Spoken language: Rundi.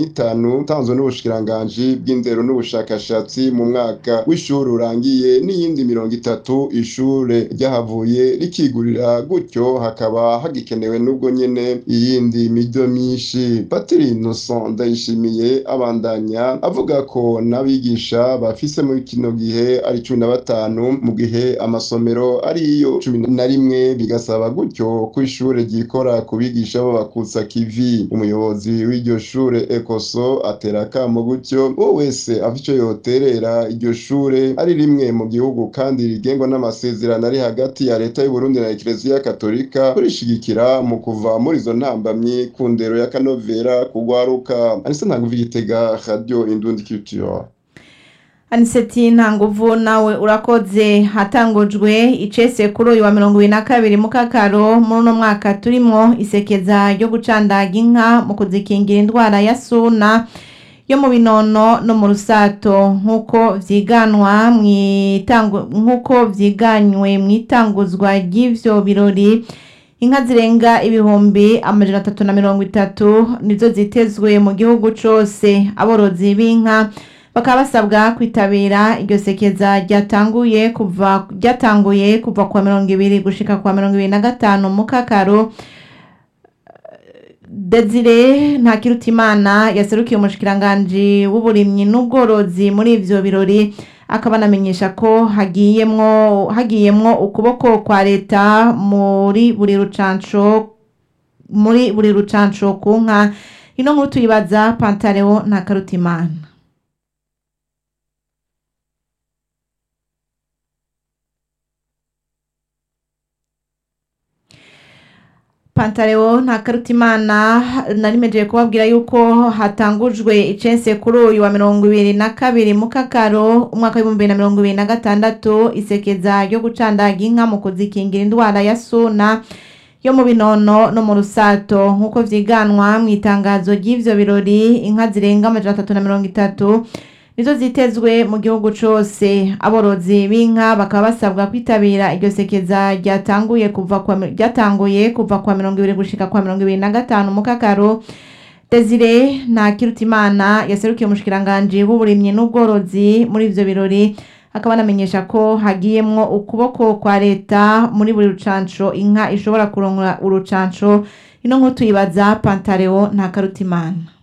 n'itanu utanzwe n'ubushikiranganji bw'indero n'ubushakashatsi mu mwaka w'ishuri urangiye n'iyindi mirongo itatu ishure ryahavuye rikigurira gutyo hakaba hagikenewe n'ubwo nyene iyindi mido myinshi patiri innocent ndayishimiye abandanya avuga ko n'abigisha bafise muri kino gihe ari cumi na batanu mu gihe amasomero ariyo cumi na rimwe bigasaba gutyo ko ishure ryikora ku bigisha b'abakutsa kivi umuyobozi w'iryo shure ekoso atera akamo gutyo uwo wese afite ico yoterera iryo shure ari rimwe mu gihugu kandi rigengwa n'amasezerano ari hagati ya leta y'uburundi na ekereziya katolika kurishigikira mu kuva muri izo ntambamyi ku ndero ya kanovera kugwaruka anise ntabwo igitega radio indundi culture aniseti nta nguvu nawe urakoze hatangujwe icese kuri uyu wa mirongo ibiri na kabiri mu kakaro muri uno mwaka turimo isekeza ryo gucandaga inka mu kuzikingira indwara ya suna yo mu binono no mu rusato nk'uko vyiganwa nk'uko vyiganywe mu itanguzwa ry'ivyo birori inka zirenga ibihumbi amajana atatu na mirongo itatu nizo zitezwe mu gihugu cose aborozi b'inka bakaba basabwa kwitabira iryo sekeza ryatanguye kuva ryatanguye kuva kwa mirongo ibiri gushika kwa mirongo ibiri na gatanu mu kakaro Desire Ntakirutimana yaserukiye umushikiranganji w'uburimyi n'ubworozi muri ivyo birori akaba anamenyesha ko hagiyemwo hagiyemwo ukuboko kwa leta muri buri rucanco muri buri rucanco ku nka ino nkuru tuyibaza Pantaleo Ntakarutimana Pantaleo Ntakarutimana narimejeje kubabwira yuko hatangujwe icese kuri uyu wa mirongo ibiri na kabiri mu kakaro umwaka w'ibihumbi bibiri na mirongo ibiri na gatandatu isekeza ryo gucandaga inka mu kuzikingira indwara ya suna yo mu binono no mu rusato nk'uko vyiganwa mu itangazo ry'ivyo birori inka zirenga amajana atatu na mirongo itatu nizo zitezwe mu gihugu cose aborozi b'inka bakaba basabwa kwitabira iryo sekeza ryatanguye kuva kwa ryatanguye kuva kwa mirongo ibiri gushika kwa mirongo ibiri na gatanu mu kakaro Desire Ntakirutimana yaserukiye umushikiranganji w'uburimyi n'ubworozi muri ivyo birori akaba anamenyesha ko hagiyemwo ukuboko kwa leta muri buri rucanco inka ishobora kuronka urucanco ino nkuru tuyibaza Pantaleo Ntakarutimana